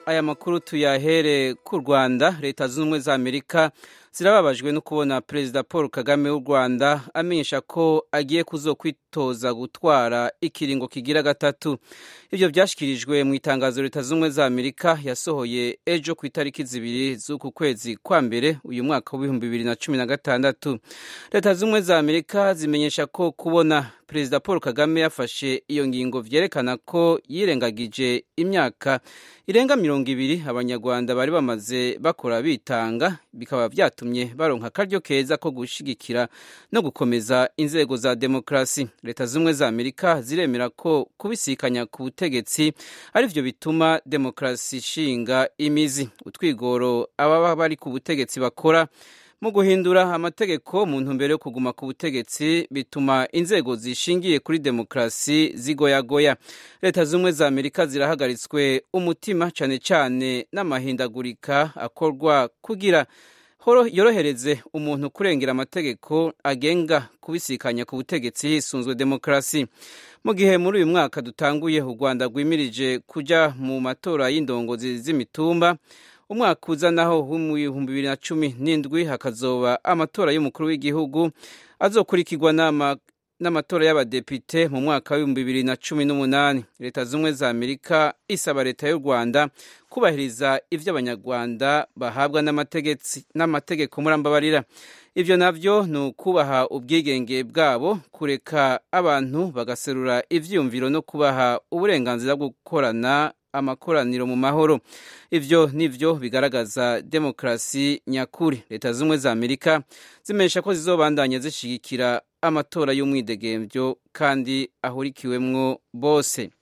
aya makuru tuyahere ku rwanda leta zunze ubumwe za amerika zirababajwe no kubona perezida paul kagame w'u rwanda amenyesha ko agiye kuzokwitoza gutwara ikiringo kigira gatatu ibyo byashyikirijwe mu itangazo leta zunze ubumwe za amerika yasohoye ejo ku itariki zibiri z'uku kwezi kwa mbere uyu mwaka w'ibihumbi bibiri na cumi na gatandatu leta zunze ubumwe za amerika zimenyesha ko kubona perezida paul kagame yafashe iyo ngingo vyerekana ko yirengagije imyaka irenga mirongo ibiri abanyarwanda bari bamaze bakora bitanga bikaba vyatumye baronka akaryo keza ko gushigikira no gukomeza inzego za demokrasi leta z'ubumwe za amerika ziremera ko kubisikanya ku butegetsi ari vyo bituma demokrasi ishinga imizi utwigoro ababa bari ku butegetsi bakora mu guhindura amategeko mu ntumbero yo kuguma ku butegetsi bituma inzego zishingiye kuri demokarasi zigoyagoya leta z'ubumwe za amerika zirahagaritswe umutima cyane cyane n'amahindagurika akorwa kugira yorohereze umuntu kurengera amategeko agenga kubisikanya ku butegetsi hisunzwe demokarasi mu gihe muri uyu mwaka dutanguye u rwanda rwimirije kujya mu matora y'indongozi z'imitumba umwaka uza naho mu bihumbi bibiri na cumi n'indwi hakazoba amatora y'umukuru w'igihugu azokurikirwa n'amatora y'abadepite mu mwaka w'ibihumbi bibiri na cumi n'umunani leta z'ubumwe za amerika isaba leta y'u rwanda kubahiriza ibyo abanyarwanda bahabwa n'amategeko murambabarira ibyo nabyo ni ukubaha ubwigenge bwabo kureka abantu bagaserura ibyiyumviro no kubaha uburenganzira bwo gukorana amakoraniro mu mahoro ibyo nivyo bigaragaza demokarasi nyakuri leta z'ubumwe za amerika zimenyesha ko zizobandanya zishigikira amatora y'umwidegemvyo kandi ahurikiwemwo bose